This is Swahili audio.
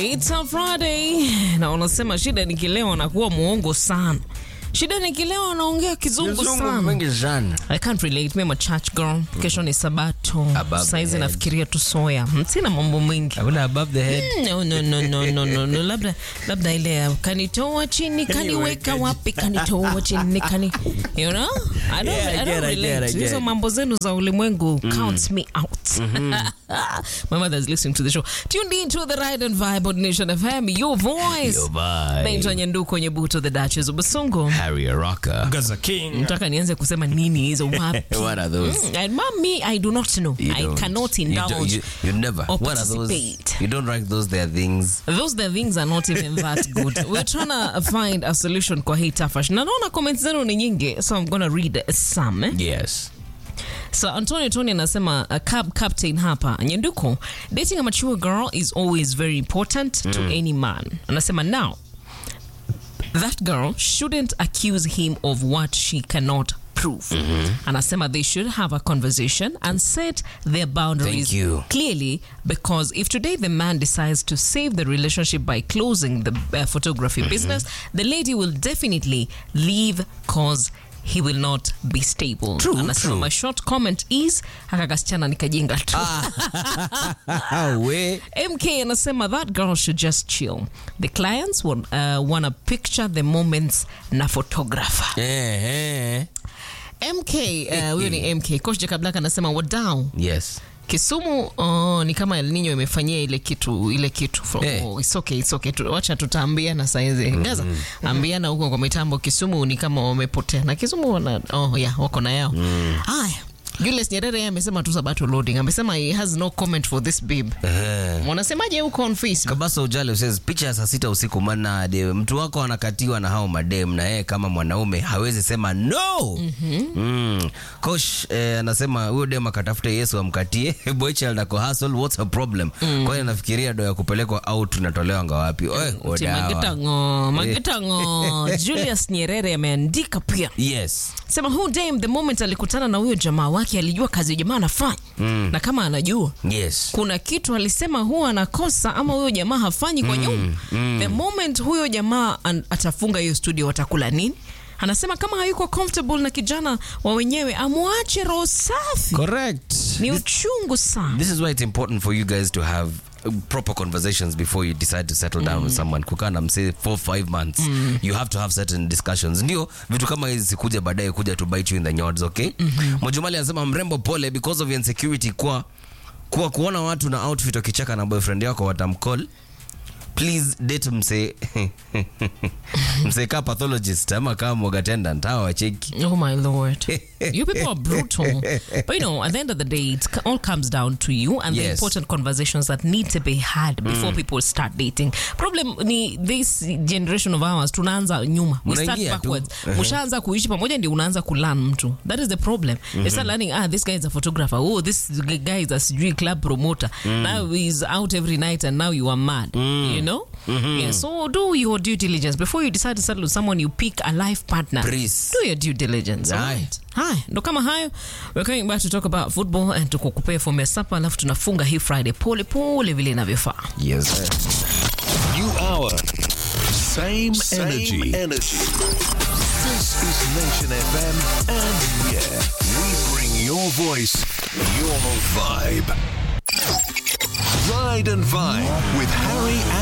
It's a Friday na unasema shida nikilewa nakuwa muongo sana. Shida nikilewa naongea kizungu Kizungu sana. mengi sana. I can't relate. Mimi a church girl. Kesho ni sabato. Above Saizi the head. nafikiria tu soya. Sina mambo mengi. Hakuna above the head. No, no, no, no, no, no, no. Labda, labda ile ya, kanitoa chini kaniweka wapi kanitoa chini kani you know I don't, Yeah, I I don't get, I get, relate I get. hizo mambo zenu za ulimwengu counts me out my mother's listening to the show tuned in to the ride and vibe on Nation FM your voice Yo, bye. naitwa Nyanduko Nyebuto the Duchess of Basungu Harry a rocker. Gaza King. nataka nianze kusema nini hizo wapi What are those? Mm, and mommy I do not know You I don't. cannot You don't- indulge You, you never. or What are those? participate. You don't like those. They are things. Those the things are not even that good. We're trying to find a solution kwa hii tafash. Na naona comments zenu ni nyingi, so I'm gonna read some. Eh? Yes. So Antonio Tony anasema uh, cab captain hapa Nyanduko, dating a mature girl is always very important to any man. Anasema now that girl shouldn't accuse him of what she cannot prove. Anasema they should have a conversation and set their boundaries Thank you. clearly because if today the man decides to save the relationship by closing the uh, photography business, the lady will definitely leave cause he will not be stable. True, Anasema true. my short comment is haka kasichana nikajenga tu. Ah, we. MK anasema that girl should just chill. The clients will, uh, wanna picture the moments na photographer. Eh, eh. MK uh, huyo ni MK. Coach Jacob Black anasema wadau Yes. Kisumu oh, ni kama El Nino imefanyia ile kitu ile kitu For, Eh. oh, it's okay, it's okay. Tu- Wacha tutaambiana saizi Gaza ambiana huko kwa mitambo. Kisumu ni kama wamepotea na Kisumu wana, oh, yeah, wako na yao haya. Julius Nyerere yeye amesema tu sabato loading, amesema he has no comment for this babe. Eh. Wanasemaje huko on Facebook? kabasa ujali usezi picha ya saa sita usiku mana de mtu wako anakatiwa na hao madem na yeye kama mwanaume hawezi sema no mm Coach eh, anasema huyo dem akatafute yesu amkatie boychild ako hustle what's her problem kwa hiyo nafikiria do ya kupelekwa out tunatolewa ngawapi Oe, Ati odawa. Magetango, Magetango. Julius Nyerere ameandika pia yes sema who damn the moment alikutana na huyo jamaa wake alijua kazi jamaa anafanya na kama anajua yes kuna kitu alisema huwa anakosa ama huyo jamaa hafanyi kwa nyumba the moment huyo jamaa an- atafunga hiyo studio watakula nini anasema kama hayuko comfortable na kijana wa wenyewe amwache roho safi correct ni uchungu sana This is why it's important for you guys to have uh, proper conversations before you decide to settle down with someone kukaa na msee four five months you have to have certain discussions ndio vitu kama hizi sikuja baadaye kuja to bite you in the nyods okay Mwajumali anasema mrembo pole because of insecurity kwa kwa kuona watu na outfit wakicheka na boyfriend yako watamcall please date msee msee kaa pathologist ama kaa mwag attendant hawa wacheki Oh my lord. you people are brutal. But you know, at the end of the day, it c- all comes down to you and the Yes. important conversations that need to be had before people start dating. Problem ni this generation of ours, tunaanza nyuma. We start Unaingia tu. backwards. Ushaanza kuishi pamoja ndio unaanza kulearn mtu. That is the problem. You start learning, ah, this guy is a photographer. Oh, this g- guy is a sijui club promoter. Now he's out every night and now you are mad. You know? Yeah, so do your due diligence. Before you decide to settle with someone, you pick a life partner. Please. Do your due diligence. Aye. Alright. Haya, ndo kama hayo. We're coming back to talk about football and tukukupea fomu ya sapa, alafu tunafunga hii Friday pole pole vile inavyofaa. yes sir. New hour. Same, Same energy. energy. This is Nation FM, and yeah, we bring your voice, your vibe. Ride and Vibe with Harry